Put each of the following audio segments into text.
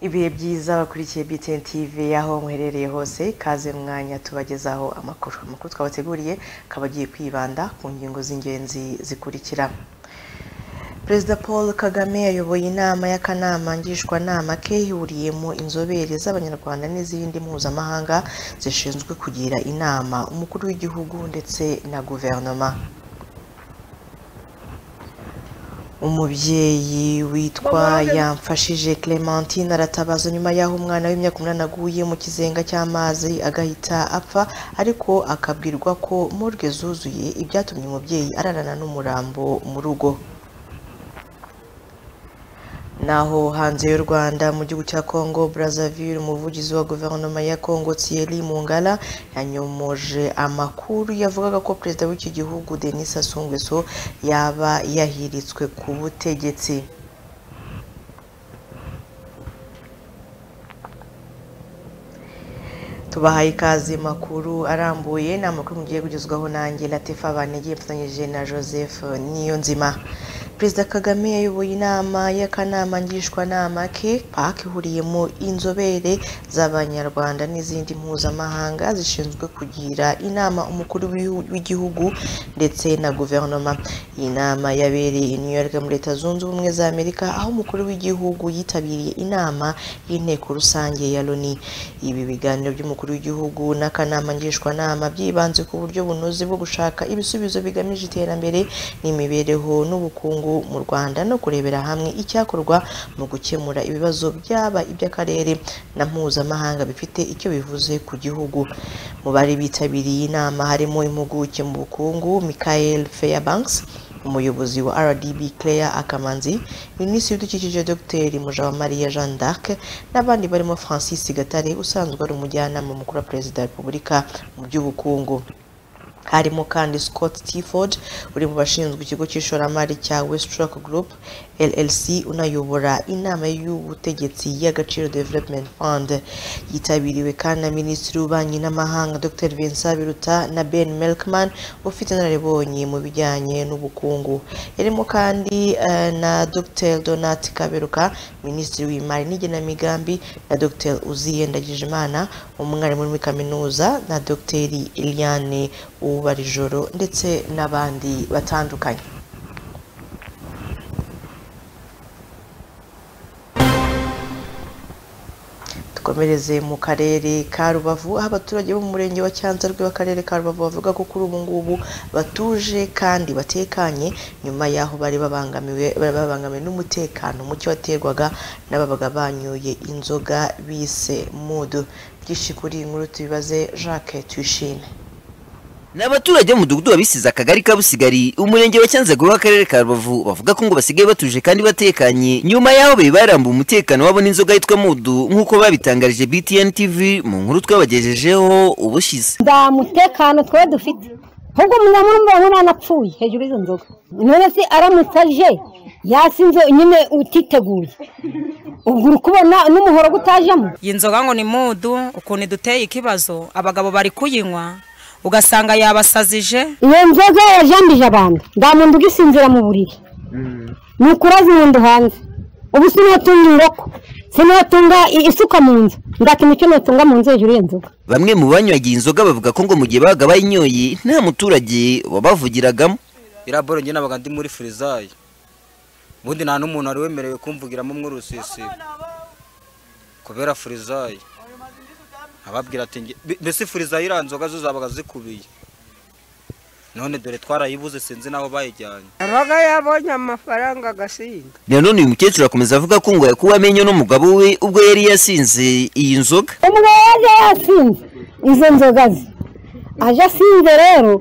ibihe byiza bakurikiye BTN TV aho muherereye hose kaze mwanya tubagezaho amakuru amakuru twabateguriye akaba agiye kwibanda ku ngingo z'ingenzi zikurikira Perezida Paul Kagame ayoboye inama y'akanama ngishwanama ke yuriyemo inzobere z'abanyarwanda n'izindi mpuzamahanga zishinzwe kugira inama umukuru w'igihugu ndetse na guverinoma umubyeyi witwa yamfashije Clementine aratabaza nyuma y'aho umwana w'imyaka umunani aguye mu kizenga cy'amazi agahita apfa ariko akabwirwa ko morgue zuzuye ibyatumye umubyeyi ararana n'umurambo mu rugo naho hanze y'u Rwanda mu gihugu cya Congo Brazzaville umuvugizi wa guverinoma ya Congo Thierry Mungala yanyomoje amakuru yavugaga ko perezida w'iki gihugu Denis Sassou Nguesso yaba yahiritswe ku butegetsi tubahaye ikaze makuru arambuye ni amakuru mugiye kugezwaho nanjye latifa banegeye mfatanyije na joseph niyo nzima perezida kagame yayoboye inama y'akanama ngishwanama ke paka ihuriyemo inzobere z'abanyarwanda n'izindi mpuzamahanga zishinzwe kugira inama umukuru w'igihugu ndetse na guverinoma iyi nama yabereye i new york muri leta zunze ubumwe za amerika aho umukuru w'igihugu yitabiriye inama y'inteko rusange ya loni ibi biganiro by'umukuru w'igihugu n'akanama ngishwanama byibanze ku buryo bunoze bwo gushaka ibisubizo bigamije iterambere n'imibereho n'ubukungu mu rwanda no kurebera hamwe icyakorwa mu gukemura ibibazo byaba iby'akarere na mpuzamahanga bifite icyo bivuze ku gihugu mu bari bitabiriye inama harimo impuguke mu bukungu michael fairbanks umuyobozi wa rdb claire akamanzi minisitiri w'ibidukikije dr mujawamariya jeanne d'arc n'abandi barimo francis gatare usanzwe ari umujyanama mukuru wa perezida wa repubulika mu by'ubukungu harimo kandi scott tiford uri mu bashinzwe ikigo cy'ishoramari cya westrock group llc unayobora inama y'ubutegetsi y'agaciro development fund yitabiriwe kandi na minisitiri w'ububanyi n'amahanga dr vincent biruta na ben melkman ufite inararibonye mu bijyanye n'ubukungu yarimo kandi uh, na dr donat kaberuka minisitiri w'imari n'igenamigambi na dr uziye ndagijimana umwarimu muri kaminuza na dr eliane ubarijoro ndetse n'abandi batandukanye dukomereze mu karere ka rubavu aho abaturage bo mu murenge wa cyanzarwe w'akarere ka rubavu bavuga ko kuri ubu ngubu batuje kandi batekanye nyuma y'aho bari babangamiwe bari babangamiwe n'umutekano muke waterwaga n'ababaga banyuye inzoga bise mudu byinshi kuri iyi nkuru tubibaze jacques tuyishime ni abaturage b'umudugudu wabisize akagari ka busigari umurenge wa cyanzarwe w'akarere ka rubavu bavuga ko ngo basigaye batuje kandi batekanye nyuma y'aho bari barambuye umutekano wabo n'inzoga yitwa mudu nk'uko babitangarije btn tv mu nkuru twabagejejeho ubushize nta mutekano twaba dufite ahubwo murumva nk'umwana apfuye hejuru y'izo nzoga none se aramutse aje yasinze nyine utiteguye ubwo uri kubona n'umuhoro gutajemo iyi nzoga ngo ni mudu ukuntu iduteye ikibazo abagabo bari kuyinywa ugasanga yabasazije iyo nzoga yajambije abantu nta muntu ugisinzira mu buriri ni ukuraza inyundo hanze ubu sinihatunga ingoko sinihatunga isuka mu nzu ndakintu icyo natunga mu nzu hejuru y'iyo nzoga bamwe mu banywagiye inzoga bavuga ko ngo mu gihe babaga bayinyoye nta muturage wabavugiragamo iriya boro njye nabaga ndi muri firizayi ubundi nta n'umuntu wari wemerewe kumvugiramo umwe urusisiro kubera firizayi ababwira ati mbese furizayi iriya nzoga zo zabaga zikubiye none dore twarayibuze sinzi n'aho bayijyanye abaga yabonye amafaranga agasinda nanone uyu mukecuru akomeza avuga ko ngo yakuwe amenyo n'umugabo we ubwo yari yasinze iyi nzoga umwe yaje yasinze izo nzoga ze aje asinze rero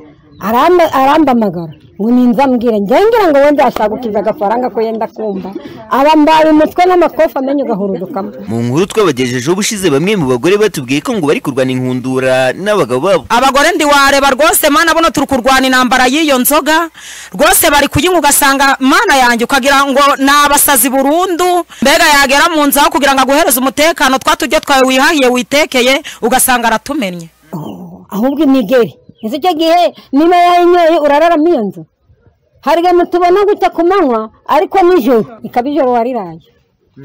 arambamagara ngo ninza ambwira ngira ngo wenda yashagukiza agafaranga ko yenda kumva abambaye umutwe n'amakofi amenyo ugahurudukamo mu nkuru twabagejejeho ubushize bamwe mu bagore batubwiye ko ngo bari kurwana inkundura n'abagabo babo abagore ndiwareba rwose mana buno turi kurwana intambara y'iyo nzoga rwose bari kuyinywa ugasanga mana yanjye ukagira ngo ni abasazi burundu mbega yagera mu nzu aho kugira ngo aguhereze umutekano twa tujye twawe wihahiye witekeye ugasanga aratumennye ahubwo imigeri ese icyo gihe niba yayinyoye urararamo iyo nzu hari ibintu tubona gutya ku manywa ariko nijoro ikaba ijoro wariraye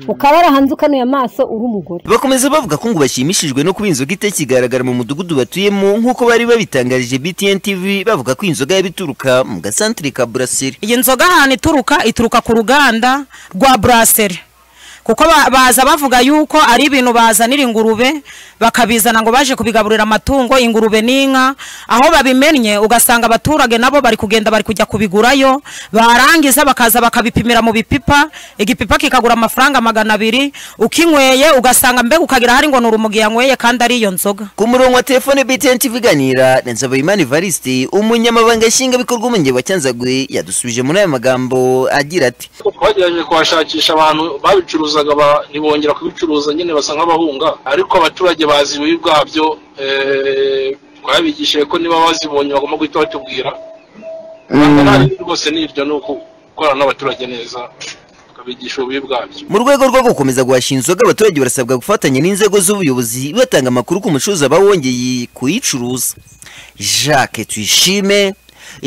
ukaba warahanze ukanuye amaso uri umugore bakomeza bavuga ko ngo bashimishijwe no kuba inzoga itakigaragara mu mudugudu batuyemo nk'uko bari babitangarije btn tv bavuga ko inzoga yabituruka mu gasantere ka buraseri iyi nzoga ahantu ituruka ituruka ku ruganda rwa buraseri kuko ba- baza bavuga yuko ari ibintu bazanira ingurube bakabizana ngo baje kubigaburira amatungo ingurube n'inka aho babimennye ugasanga abaturage nabo bari kugenda bari kujya kubigurayo barangiza bakaza bakabipimira mu bipipa igipipa kikagura amafaranga magana abiri ukinyweye ugasanga mbega ukagira hari ngo ni urumugi yanyweye kandi ari iyo nzoga ku murongo wa telefone btn tv iganira na nsabayimana evariste umunyamabanga nshingwabikorwa umurenge wa cyanzagwe yadusubije muri aya magambo agira ati twagerageje kuhashakisha abantu babicuruzaga ba- ntibongera kubicuruza nyine basa nk'abahunga ariko abaturage bazi ibibi bwabyo eh, twabigishije ko niba bazibonye bagomba guhita batubwira Ntabwo nta rindi rwose ni iryo ni ugukorana n'abaturage neza tukabigisha ububi bwabyo mu rwego rwo gukomeza guhasha inzoga abaturage barasabwa gufatanya n'inzego z'ubuyobozi batanga amakuru ku mucuruzi aba wongeye kuyicuruza jacques tuyishime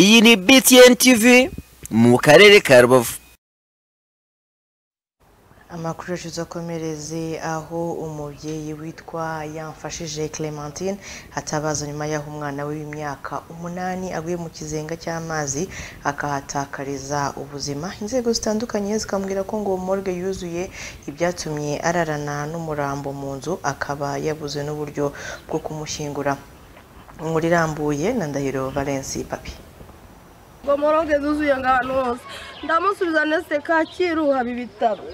iyi ni btn tv mu karere ka rubavu amakuru yacu tuzakomereze aho umubyeyi witwa yamfashije clementine hatabaza nyuma y'aho umwana we w'imyaka umunani aguye mu kizenga cy'amazi akahatakariza ubuzima inzego zitandukanye zikambwira ko ngo morgue yuzuye ibyatumye ararana n'umurambo mu nzu akaba yabuze n'uburyo bwo kumushyingura inkuru irambuye na ndahiro valence papi ngo moroge zuzuye ngo ahantu hose ndamusubiza nese kacyiru haba ibitaro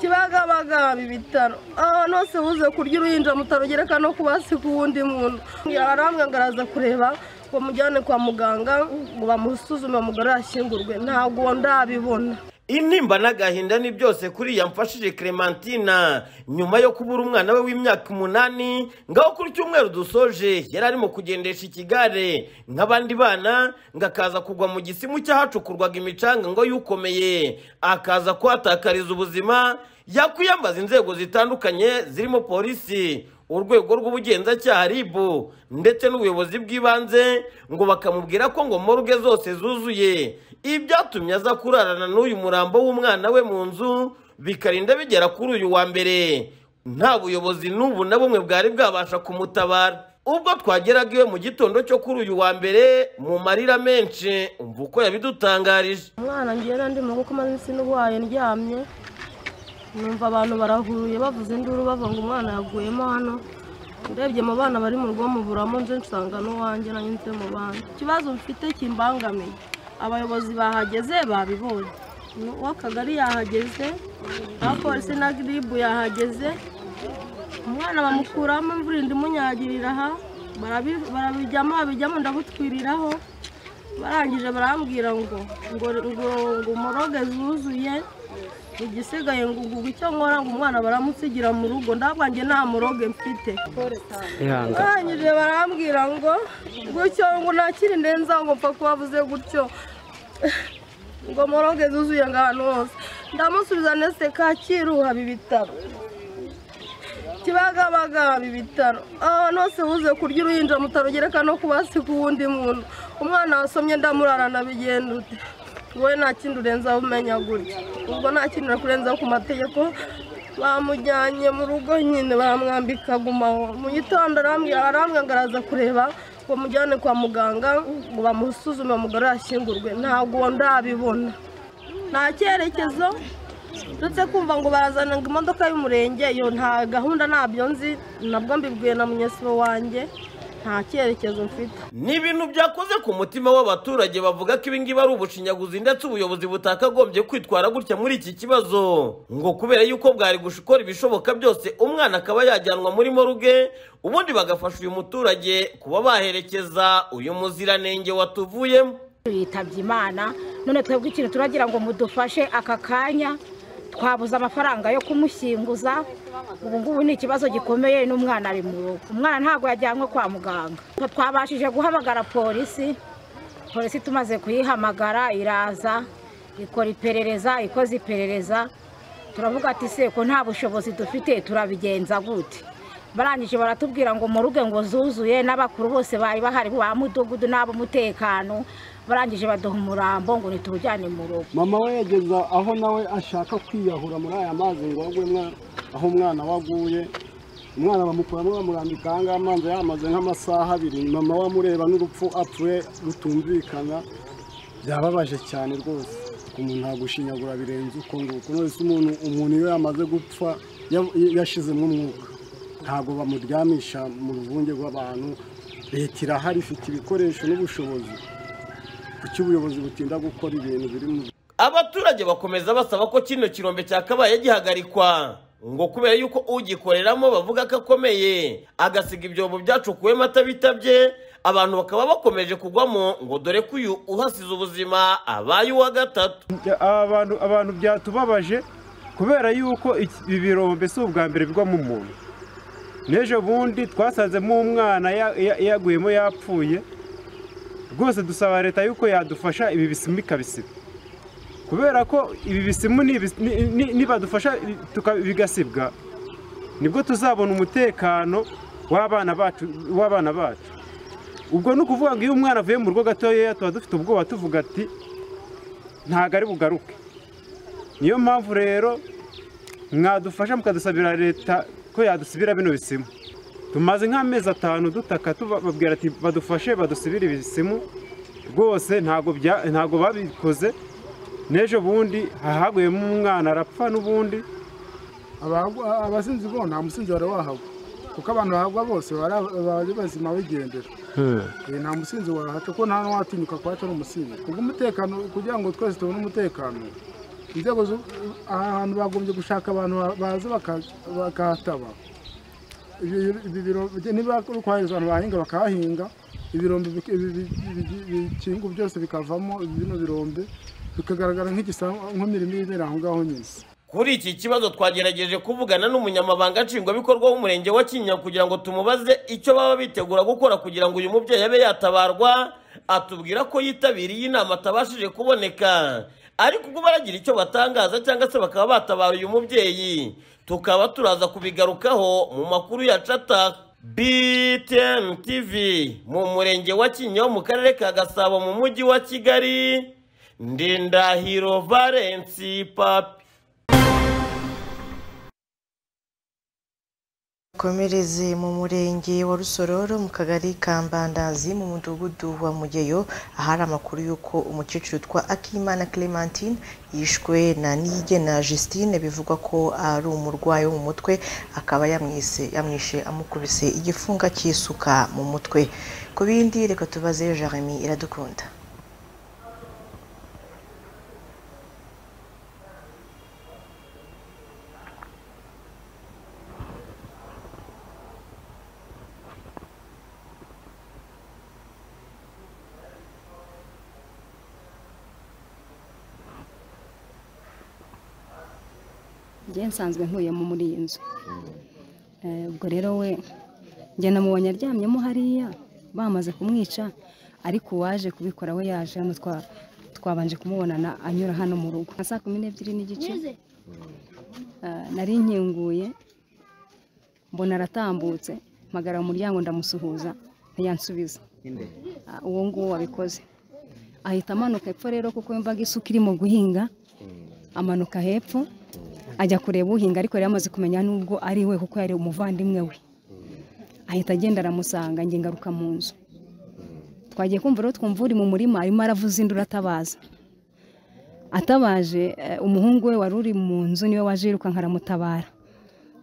kibagabaga haba ibitaro ahantu hose buze kurya uruhinja mutarugereka no kubasiga uwundi muntu arambwe ngo araza kureba ngo mujyane kwa muganga ngo bamusuzume umugore yashyingurwe ntabwo ndabibona intimba n'agahinda ni byose kuri yamfashije clementina nyuma yo kubura umwana we w'imyaka umunani ngaho kuri cyumweru dusoje yari arimo kugendesha ikigare nk'abandi bana ngo akaza kugwa mu gisimu cy'ahacukurwaga imicanga ngo yukomeye akaza kuhatakariza ubuzima yakwiyambaza inzego zitandukanye zirimo polisi urwego rw'ubugenzacyaha ribu ndetse n'ubuyobozi bw'ibanze ngo bakamubwira ko ngo moruge zose zuzuye ibyatumye aza kurarana n'uyu murambo w'umwana we mu nzu bikarinda bigera kuri uyu wa mbere nta buyobozi n'ubu na bumwe bwari bwabasha kumutabara ubwo twageraga iwe mu gitondo cyo kuri uyu wa mbere mu marira menshi umva uko yabidutangarije umwana ngiye n'andi mu kuko umaze isi n'ubuhaye ndyamye numva abantu barahuruye bavuze induru bavuga ngo umwana yaguyemo hano ndebye mu bana bari mu rugo muburamo nje nsanga n'uwanjye nanjye nze mu bana ikibazo mfite kimbangamiye abayobozi bahageze babibonye uw'akagari yahageze abapolisi na giribu yahageze umwana bamukuramo imvura indi imunyagirira aha barabi- barabijyamo babijyamo ndabutwiriraho barangije barambwira ngo ngo ngo ngo moroge zuzuye igisigaye ngo ngo icyo nkora ngo umwana baramusigira mu rugo ndabwanjye nta muroge mfite barangije barambwira ngo gutyo ngo ntakiri ndenza ngo mfa kubavuze gutyo ngo moroge zuzuye ngo ahantu hose ndamusubiza nese kacyiru haba ibitaro kibagabaga haba ibitaro ahantu hose buze kurya uruhinja mutarugereka no kubasiga uwundi muntu umwana wasomye ndamurarana bigenda ute wowe nta kindi urenzaho umenya gutya ubwo nta kindi kurenzaho ku mategeko bamujyanye mu rugo nyine bamwambika gumaho mu gitondo arambwira arambwira ngo araza kureba ngo mujyane kwa muganga ngo bamusuzume umugore yashyingurwe ntabwo ndabibona nta cyerekezo ndetse kumva ngo barazana ngo imodoka y'umurenge iyo nta gahunda ntabyo nzi nabwo mbibwiye na munyesibo wanjye nta cyerekezo mfite ni ibintu byakoze ku mutima w'abaturage bavuga ko ibingibi ari ubushinyaguzi ndetse ubuyobozi butakagombye kwitwara gutya muri iki kibazo ngo kubera yuko bwari gukora ibishoboka byose umwana akaba yajyanwa muri moruge ubundi bagafasha uyu muturage kuba baherekeza uyu muziranenge watuvuyemo yitabye imana none twebwe ikintu turagira ngo mudufashe aka kanya twabuze amafaranga yo kumushyinguza ubu ngubu ni ikibazo gikomeye n'umwana ari mu rugo umwana ntabwo yajyanywe kwa muganga twabashije guhamagara polisi polisi tumaze kuyihamagara iraza ikora iperereza ikoze iperereza turavuga ati se ko nta bushobozi dufite turabigenza gute barangije baratubwira ngo mu rugo ngo zuzuye n'abakuru bose bari bahari ba mudugudu n'ab'umutekano barangije baduha umurambo ngo nitujyane mu rugo mama we yageze aho nawe ashaka kwiyahura muri aya mazi ngo agwe mwa- aho umwana we aguye umwana bamukuramo bamurambika aha ngaha amazi yamaze nk'amasaha abiri mama we amureba n'urupfu apfuye rutumvikana byababaje cyane rwose umuntu ntagushyinyagura birenze uko nguko nonese umuntu umuntu iyo yamaze gupfa ya- yashizemo umwuka ntabwo bamuryamisha mu ruvunge rw'abantu leta irahari ifite ibikoresho n'ubushobozi kuki ubuyobozi butinda gukora ibintu biri mu abaturage bakomeza basaba ko kino kirombe cyakabaye gihagarikwa ngo kubera yuko ugikoreramo bavuga ko akomeye agasiga ibyobo byacukuwemo atabitabye abantu bakaba bakomeje kugwamo ngo dore ko uyu uhasize ubuzima abaye uwa gatatu Bya- aba bantu- abantu byatubabaje kubera yuko iki- ibi birombe si ubwa mbere bigwamo umuntu n'ejo bundi twasanzemo umwana ya- ya- yaguyemo yapfuye rwose dusaba leta yuko yadufasha ibi bisimu ikabisiba kubera ko ibi bisimu nibis- ni- ni- nibadufasha i- tuka- bigasibwa nibwo tuzabona umutekano w'abana bacu w'abana bacu ubwo ni ukuvuga ngo iyo umwana avuye mu rugo gatoya tuba dufite ubwoba tuvuga ati ntabwo ari bugaruke niyo mpamvu rero mwadufasha mukadusabira leta ko yadusubira bino bisimu tumaze nk'amezi atanu dutaka tubabwira ati badufashe badusubire ibisimu rwose ntabwo bya- ntabwo babikoze n'ejo bundi hahaguyemo umwana arapfa n'ubundi abagwa- abasinzi bo nta musinzi wari wahagwa kuko abantu bahagwa bose bari bari bazima bigendera Eh, nta musinzi wahaca kuko nta n'uwatinyuka kuhaca n'umusinzi kubwo umutekano kugira ngo twese tubone umutekano inzego z'u- aha hantu bagombye gushaka abantu ba- baza baka- bakahataba Ibi- ibi biro- niba ari kohereza abantu bahinga bakahahinga ibirombe bik- ibi- bi- bi- bi- bikingu byose bikavamo bino birombe bikagaragara nk'igisambu nk'imirimo ibera aho ngaho nyine kuri iki kibazo twagerageje kuvugana n'umunyamabanga nshingwabikorwa w'umurenge wa kinyinya kugira ngo tumubaze icyo baba bitegura gukora kugira ngo uyu mubyeyi abe yatabarwa atubwira ko yitabiriye inama atabashije kuboneka ariko ubwo baragira icyo batangaza cyangwa se bakaba batabara uyu mubyeyi tukaba turaza kubigarukaho mu makuru ya cata btn tv mu murenge wa kinyinya wo mu karere ka gasabo mu mujyi wa kigali ndindahiro valensi papi komereze mu murenge wa rusororo mu kagari ka mbandazi mu mudugudu wa mugeyo ahari amakuru y'uko umukecuru witwa akimana clementine yishwe na niyigena justine bivugwa ko ari umurwayi wo mu mutwe akaba yamwise yamwishe amukubise igifunga cy'isuka mu mutwe ku bindi reka tubaze jeremy iradukunda njye nsanzwe ntuye mu- muri iyi nzu Eh, ubwo rero we njye namubonye aryamyemo hariya bamaze kumwica ariko uwaje kubikora we yaje hano twa- twabanje kumubonana anyura hano mu rugo nka saa kumi n'ebyiri n'igice eh, nari nkinguye mbona aratambutse mpagara mu muryango ndamusuhuza ntiyansubiza Ah, uwo nguwo wabikoze ahita amanuka hepfo rero kuko yumvaga isuka irimo guhinga amanuka hepfo ajya kureba uhinga ariko yari yamaze kumenya n'ubwo ari we kuko yari umuvandimwe we ahita agenda aramusanga njye ngaruka mu nzu twagiye kumva rero twumva uri mu murima arimo aravuza induru atabaza atabaje eh, umuhungu we wari uri mu nzu niwe waje yirukanka aramutabara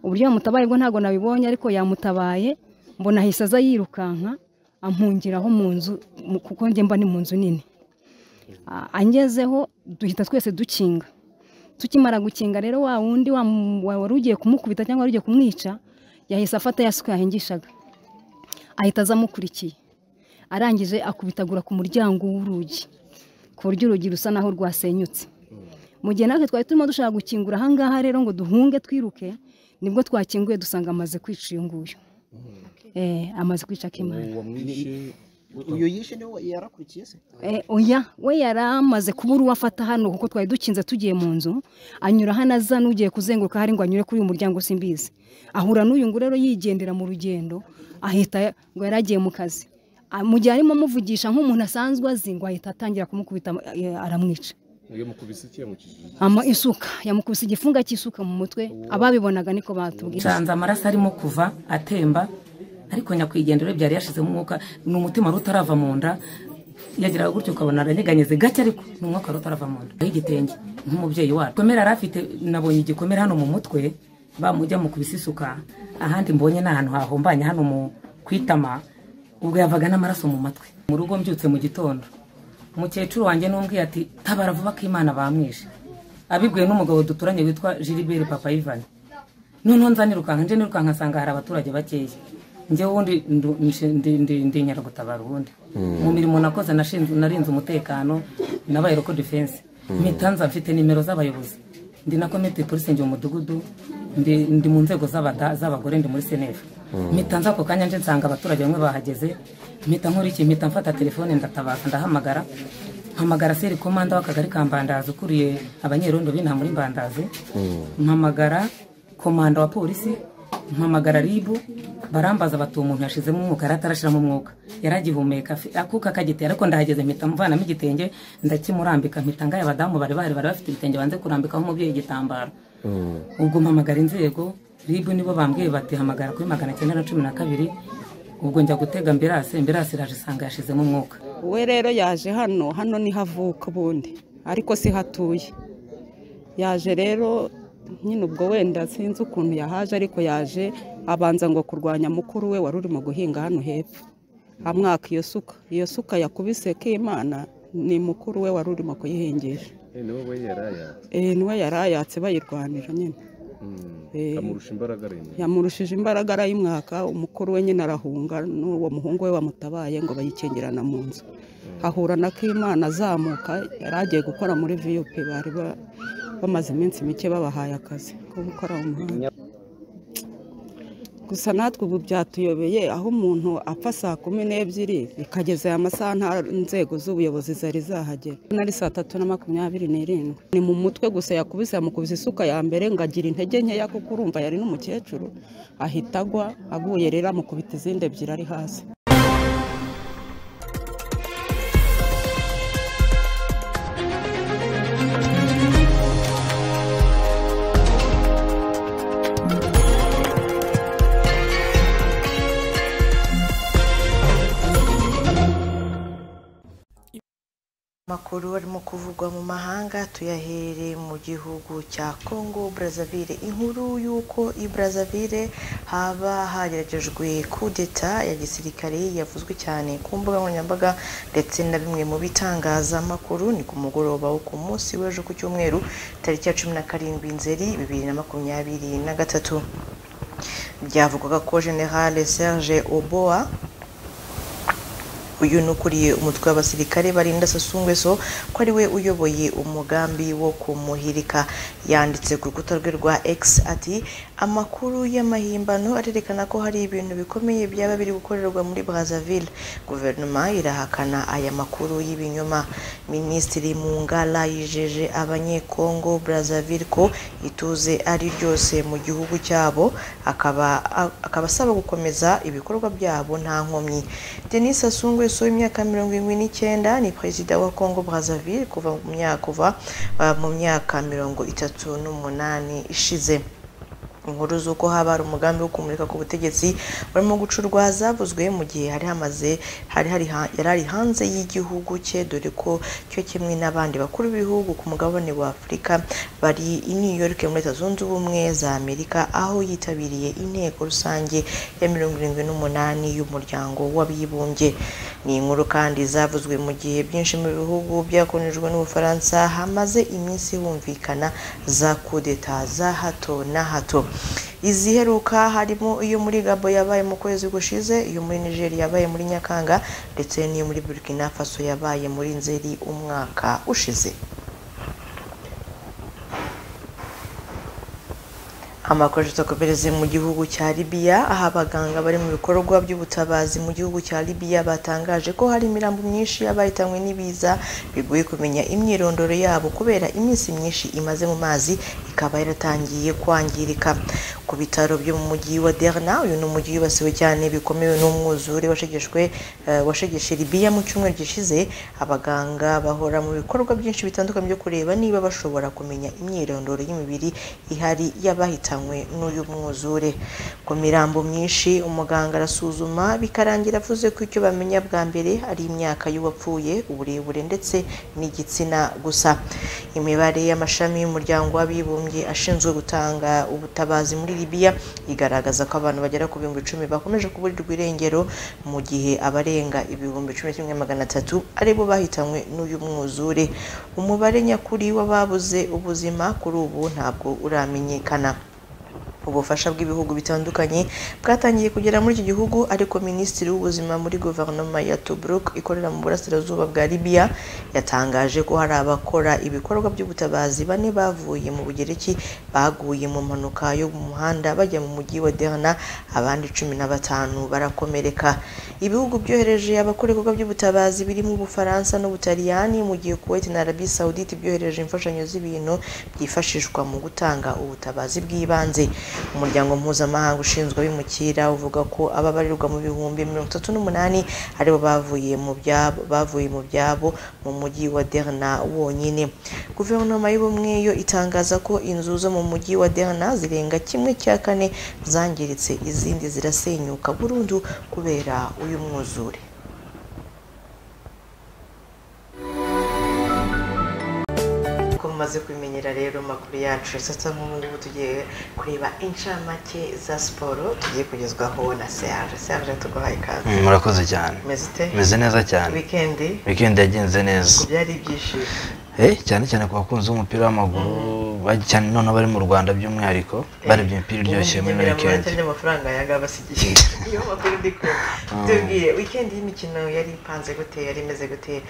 uburyo yamutabaye bwo ntabwo nabibonye ariko yamutabaye mbona ahise aza yirukanka ampungiraho mu nzu mu- kuko njye mba ni mu nzu nini A- angezeho duhita twese dukinga tukimara gukinga rero wa wundi wa mu- wa- wari ugiye kumukubita cyangwa wari ugiye kumwica yahise afata ya suka yahingishaga ahita aza amukurikiye arangije akubitagura ku muryango w'urugi ku buryo urugi rusa naho rwasenyutse mu gihe natwe twari turimo dushaka gukingura aha ngaha rero ngo duhunge twiruke nibwo twakinguye dusanga amaze kwica uyu nguyu Eh, amaze kwica akimana uyu yishe niwe yarakurikiye se Eh, oya we yari amaze kubura uwo afata hano kuko twari dukinze tugiye mu nzu anyura hano aza n'ugiye kuzenguruka hari ngo anyure kuri uyu muryango simbizi ahura n'uyu ngo rero yigendera mu rugendo ahita ngo yari agiye mu kazi Ah, mu gihe arimo amuvugisha nk'umuntu asanzwe azi ngo ahita atangira kumukubita eh, aramwica yamukubise iki yamukijije ama isuka yamukubise igifunga cy'isuka mu mutwe ababibonaga niko batubwira nsanze amaraso arimo kuva atemba ariko nyakwigendera byari yashizemo umwuka ni umutima wari utarava mu nda yagiraga gutyo ukabona aranyeganyeze gake ariko ni umwuka wari utarava mu nda y'igitenge nk'umubyeyi wacu igikomere yari afite nabonye igikomere hano mu mutwe bamujya mu kubisa isuka ahandi mbonye ni ahantu hahombanye hano mu kwitama ubwo yavaga n'amaraso mu matwi mu rugo mbyutse mu gitondo umukecuru wanjye n'umbwiye ati tabara vuba ko imana bamwishe abibwiwe n'umugabo duturanye witwa Gilbert papa ivani noneho nza nirukanka nje nirukanka nsanga hari abaturage bakeya njye ubundi ndu- nshe- ndi- ndi- ndinyara gutabara ubundi mu mirimo nakoze nashinze- narinze umutekano nabaye roko defense Mm. mpita nza mfite nimero z'abayobozi ndi na komite polisi njye mu mudugudu ndi ndi mu nzego z'abada- z'abagore ndi muri senefu Mm. mpita nza ako kanya nje nsanga abaturage bamwe bahageze mpita nkora iki mpita mfata telefone ndatabara ndahamagara mpamagara seri komanda w'akagari ka mbandazi ukuriye abanyerondo b'inaha muri mbandazi mpamagara komanda wa polisi mpamagara ribu barambaza bati uwo muntu yashizemo umwuka yari atarashiramo umwuka yari agihumeka afi- akuka kagitera ariko ndahageze mpita mvanamo igitenge ndakimurambika mpita ngaye abadamu bari bahari bari bafite ibitenge banze kurambikaho umubyeyi igitambaro ubwo mpamagara inzego ribu nibo bambwiye bati hamagara kuri magana cyenda na cumi na kabiri ubwo njya gutega ambirase ambirase iraje isanga yashizemo umwuka we rero yaje hano hano niho avuka ubundi ariko si hatuye yaje rero nyine ubwo wenda sinzi ukuntu yahaje ariko yaje abanza ngo kurwanya mukuru we wari urimo guhinga hano hepfo amwaka iyo suka iyo suka yakubise k'imana ni mukuru we wari urimo kuyihingisha niwe we yaraya Eh, niwe yari ayatse bayirwanira nyine Eh. amurusha imbaraga aremera yamurushije imbaraga arayimwaka umukuru we nyine arahunga n'uwo muhungu we wamutabaye ngo bayikingirana mu nzu ahura na k'imana azamuka yari agiye gukora muri vup bari ba- bamaze iminsi mike babahaye akazi ko gukora mu muhanda gusa natwe ubu byatuyobeye aho umuntu apfa saa kumi n'ebyiri bikageza aya masaha nta nzego z'ubuyobozi zari zahagera nari saa tatu na makumyabiri n'irindwi ni mu mutwe gusa yakubise yamukubise isuka ya mbere ngo agira intege nkeya kuko urumva yari n'umukecuru ahita agwa aguye rero amukubita izindi ebyiri ari hasi amakuru arimo kuvugwa mu mahanga tuyahere mu gihugu cya congo brazzaville inkuru y'uko i brazzaville haba hageragejwe kudeta ya gisirikare yavuzwe cyane ku mbuga nkoranyambaga ndetse na bimwe mu bitangazamakuru ni ku mugoroba wo ku munsi w'ejo ku cyumweru tariki ya cumi na karindwi nzeri bibiri na makumyabiri na gatatu byavugwaga ko generale serge oboa uyu ni ukuriye umutwe w'abasirikare barinda Sassou Nguesso ko ari we uyoboye umugambi wo kumuhirika yanditse ku rukuta rwe rwa X ati amakuru y'amahimbano arerekana ko hari ibintu bikomeye byaba biri gukorerwa muri Brazzaville guverinoma irahakana aya makuru y'ibinyoma minisitiri Mungala yijeje abanyekongo Brazzaville ko ituze ari ryose mu gihugu cyabo akaba akaba asaba gukomeza ibikorwa byabo nta nkomyi Denis Sassou Nguesso w'imyaka mirongo irindwi n'icyenda ni perezida wa Congo Brazzaville kuva mu myaka kuva ah, mu myaka mirongo itatu n'umunani ishize inkuru z'uko haba hari umugambi wo kumurika ku butegetsi barimo gucurwa zavuzwe mu gihe hari hamaze hari hari ha- yari ari hanze y'igihugu cye dore ko cyo kimwe n'abandi bakuru b'ibihugu ku mugabane wa afurika bari i new york muri leta zunze ubumwe za amerika aho yitabiriye inteko rusange ya mirongo irindwi n'umunani y'umuryango w'abibumbye ni inkuru kandi zavuzwe mu gihe byinshi mu bihugu byakonejwe n'ubufaransa hamaze iminsi humvikana za kudeta za hato na hato iziheruka harimo iyo muri gabo yabaye mu kwezi gushize iyo muri nigeria yabaye muri nyakanga ndetse n'iyo muri burkina faso yabaye muri nzeri umwaka ushize amakoresho atakomereze mu gihugu cya libiya aho abaganga bari mu bikorwa by'ubutabazi mu gihugu cya libiya batangaje ko hari imirambo myinshi y'abahitanwe n'ibiza bigoye kumenya imyirondoro yabo kubera iminsi myinshi imaze mu mazi ikaba yaratangiye kwangirika ku bitaro byo mu mujyi wa derna uyu ni umujyi wibasiwe cyane bikomeye n'umwuzure washegeshwe eh, washegeshe libiya mu cyumweru gishize abaganga bahora mu bikorwa byinshi bitandukanye byo kureba niba bashobora kumenya imyirondoro y'imibiri ihari y'abahitanywe n'uyu mwuzure ku mirambo myinshi umuganga arasuzuma bikarangira avuze ko icyo bamenya bwa mbere ari imyaka y'uwapfuye uburebure ndetse n'igitsina gusa imibare y'amashami y'umuryango w'abibumbye ashinzwe gutanga ubutabazi muri libiya igaragaza ko abantu bagera ku bihumbi icumi bakomeje kuburirwa irengero mu gihe abarenga ibihumbi cumi na kimwe magana atatu ari bo bahitanywe n'uyu mwuzure umubare nyakuri w'ababuze ubuzima kuri ubu ntabwo uramenyekana ubufasha bw'ibihugu bitandukanye bwatangiye kugera muri iki gihugu ariko minisitiri w'ubuzima muri guverinoma ya tobruk ikorera mu burasirazuba bwa libiya yatangaje ko hari abakora ibikorwa by'ubutabazi bane bavuye mu bugereki baguye mu mpanuka yo mu muhanda bajya mu mujyi wa derna abandi cumi na batanu barakomereka ibihugu byohereje abakora ibikorwa by'ubutabazi birimo ubufaransa n'ubutaliyani mu gihe kuwait na arabi saudite byohereje imfashanyo z'ibintu byifashishwa mu gutanga ubutabazi bw'ibanze umuryango mpuzamahanga ushinzwe abimukira uvuga ko ababarirwa mu bihumbi mirongo itatu n'umunani aribo bavuye mu byabo bavuye mu byabo mu mujyi wa derna wonyine guverinoma y'ubumwe yo itangaza ko inzu zo mu mujyi wa derna zirenga kimwe cya kane zangiritse izindi zirasenyuka burundu kubera uyu mwuzure ko mumaze kubimenyera rero makuru yacu sasa nk'ubu ngubu tugiye kureba inshamake za siporo tugiye kugezwaho na serge serge tuguhaye ikaze Mm, murakoze cyane Umeze ute? meze neza cyane wikendi weekend yagenze neza ubwo byari ibyishimo Eh, cyane cyane ku bakunzi b'umupira w'amaguru bari cyane none bari mu rwanda by'umwihariko barebye imipira iryoshye muri Ubundi ino ngendera mu weekend manota n'amafaranga yanga abasigiye niyo makuru ndi kumva Mm. tubwire weekend y'imikino yari ipanze gute yari imeze gute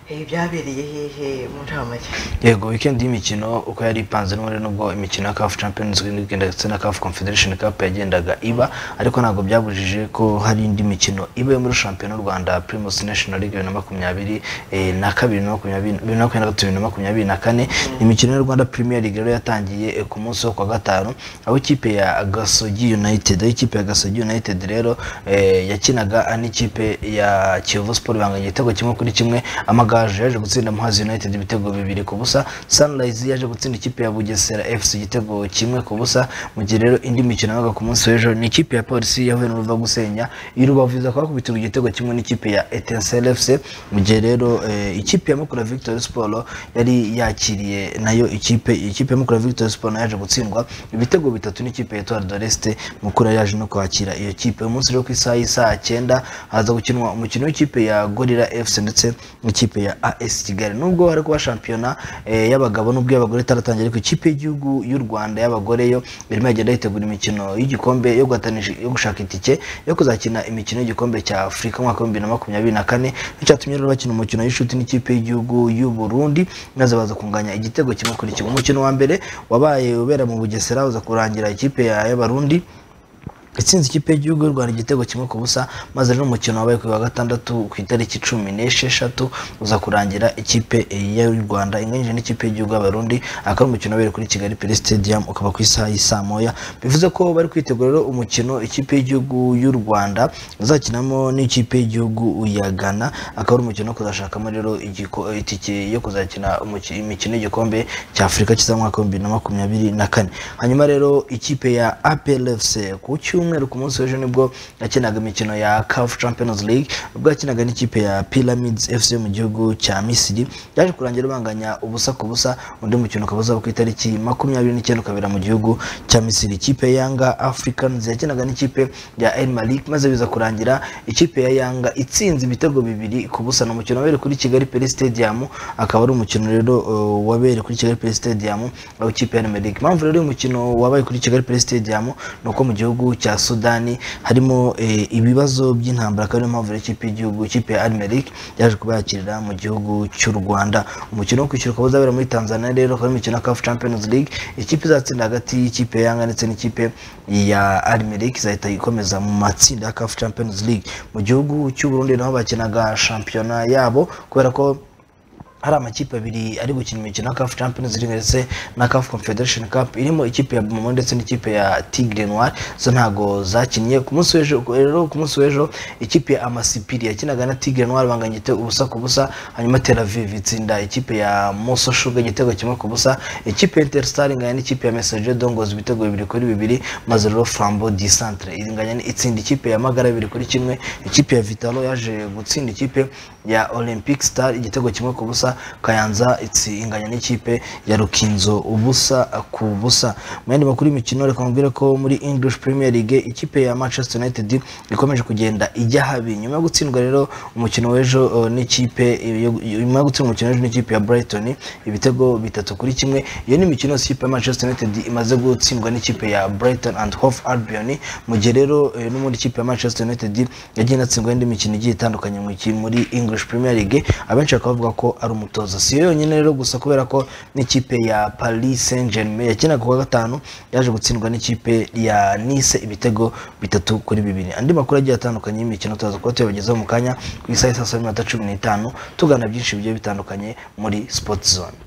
Eh, byabereye hehe mu ntamake yego weekend y'imikino uko yari ipanze n'ubundi nubwo imikino ya CAF Champions League ndetse na CAF Confederation Cup yagendaga iba ariko ntabwo byabujije ko hari indi mikino iba yo muri shampiyona y'u Rwanda Primus National League bibiri na makumyabiri eh, na kabiri na makumyabiri bibiri na makumyabiri na gatatu bibiri na makumyabiri na kane imikino ya Rwanda Premier League rero yatangiye eh, ku munsi wo kwa gatanu aho ikipe ya Gasogi United aho ikipe ya Gasogi United rero eh, yakinaga n'ikipe ya Kiyovu Sport banganya igitego kimwe kuri kimwe amagaju yaje gutsinda Muhazi United ibitego bibiri ku busa Sunrise yaje gutsinda ikipe ya Bugesera FC igitego kimwe ku busa mu gihe rero indi mikino yabaga ku munsi w'ejo ni ikipe ya Polisi yahuye n'uruva gusenya irubavu iza kubakubitira igitego kimwe n'ikipe ya Etincelle FC mu gihe rero eh, ikipe ya Mukura Victory Sport yari yakiriye nayo ikipe ikipe ya Mukura Victory Sport nayo yaje gutsindwa ibitego bitatu n'ikipe ya Etoile d'Oreste Mukura yaje no kwakira iyo kipe uyu munsi rero ku isaha y'isaha cyenda haza gukinwa umukino w'ikipe ya Gorilla FC ndetse n'ikipe ya AS Kigali nubwo hari kuba shampiyona eh, y'abagabo nubwo y'abagore itaratangira ariko ikipe y'igihugu y'u Rwanda y'abagore yo irimo igenda yitegura imikino y'igikombe yo guhatanisha yo gushaka itike yo kuzakina imikino y'igikombe cya Afurika umwaka w'ibihumbi bibiri na makumyabiri na kane icyatumye rero bakina umukino w'inshuti n'ikipe y'igihugu y'u Burundi maze baza kunganya igitego kimwe kuri kimwe umukino wa mbere wabaye ubera mu Bugesera uza kurangira ikipe ya- y'Abarundi itsinze ikipe y'igihugu y'u rwanda igitego kimwe ku busa maze rero umukino wabaye ku wa gatandatu ku itariki cumi n'esheshatu uza kurangira ikipe y'u rwanda inganyije n'ikipe y'igihugu y'abarundi akaba ari umukino wabereye kuri kigali pele stadium ukaba ku isaha y'isaa moya bivuze ko bari kwitegura rero umukino ikipe y'igihugu y'u rwanda uzakinamo n'ikipe y'igihugu ya ghana akaba ari umukino wo kuzashakamo rero igiko- itike yo kuzakina umuki- imikino y'igikombe cya afurika kizamwaka w'ibihumbi bibiri na makumyabiri na kane hanyuma rero ikipe ya apl fc ku cyumweru ku munsi w'ejo nibwo yakinaga imikino ya caf champions league ubwo yakinaga n'ikipe ya pyramids fc mu gihugu cya misiri yaje kurangira ibanganya ubusa ku busa undi mukino ukaba uzaba ku itariki makumyabiri n'icyenda ukabera mu gihugu cya misiri ikipe ya yanga africans yakinaga n'ikipe ya el malik maze biza kurangira ikipe ya yanga itsinze ibitego bibiri ku busa ni umukino wabereye kuri kigali pele stadium akaba ari umukino rero uh, wabereye kuri kigali pele stadium aho ikipe ya el malik impamvu rero uyu mukino wabaye kuri kigali pele stadium ni uko mu gihugu cya sudani harimo eh, ibibazo by'intambara akaba ariyo mpamvu rero ikipe y'igihugu ikipe ya almeric yaje kubayakirira mu gihugu cy'u rwanda umukino wo kwishyura ukaba uzabera muri tanzania rero ukaba ari imikino ya caf champions league ikipe izatsinda hagati y'ikipe ya yanga ndetse n'ikipe ya almeric izahita ikomeza mu matsinda ya caf champions league mu gihugu cy'u burundi naho bakinaga shampiyona yabo kubera ko hari amakipe abiri ari gukina imikino ya CAF Champions League ndetse na CAF Confederation Cup irimo ikipe ya Bomo ndetse n'ikipe ya Tigre Noir zo ntago zakinnye ku munsi w'ejo rero ku munsi w'ejo ikipe ya Amasipiri yakinaga na Tigre Noir banganyite ubusa ku busa hanyuma Tel Aviv itsinda ikipe ya Moso Sugar igitego kimwe ku busa ikipe ya Interstar inganya n'ikipe ya Messager Dongos ibitego bibiri kuri bibiri maze rero Flambo di Centre inganya itsinda ikipe ya Magara bibiri kuri kimwe ikipe ya Vitalo yaje gutsinda ikipe ya Olympic Star igitego kimwe ku busa Kayanza itsi inganya n'ikipe ya Rukinzo ubusa ku busa mu yandi makuru y'imikino reka mubwire ko muri English Premier League ikipe ya Manchester United ikomeje kugenda ijya habi nyuma yo gutsindwa rero umukino w'ejo eh, n'ikipe yo- yo- nyuma yo gutsindwa umukino w'ejo n'ikipe ya Brighton ibitego bitatu kuri kimwe iyo ni imikino yose ikipe ya Manchester United imaze gutsindwa n'ikipe ya Brighton and Hove Albion mu gihe rero eh, n'ubundi ikipe ya Manchester United yagiye inatsindwa n'indi mikino igiye itandukanye mu ki- muri English Premier League abenshi bakaba bavuga ko ari umutoza si yo yonyine rero gusa kubera ko n'ikipe ya Paris Saint Germain yakinaga kuwa gatanu yaje gutsindwa n'ikipe ya Nice ibitego bitatu kuri bibiri andi makuru agiye atandukanye y'imikino tuzaza kuba tuyabagezaho mu kanya ku isaha isa saa saba n'iminota cumi n'itanu tugana byinshi bigiye bitandukanye muri Sport Zone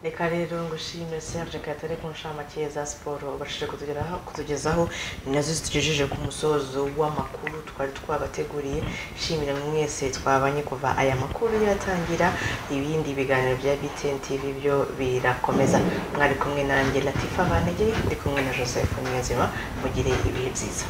reka rero ngushime serge katare ku nshamake za siporo ubashije kutugeraho- kutugezaho ni nazo zitugejeje ku musozo w'amakuru twari twabateguriye shimira buri mwese twabanye kuva aya makuru yatangira ibindi biganiro bya btn tv byo birakomeza mwari kumwe nanjye latifa banegere ndi kumwe na joseph niyonzima mugire ibihe byiza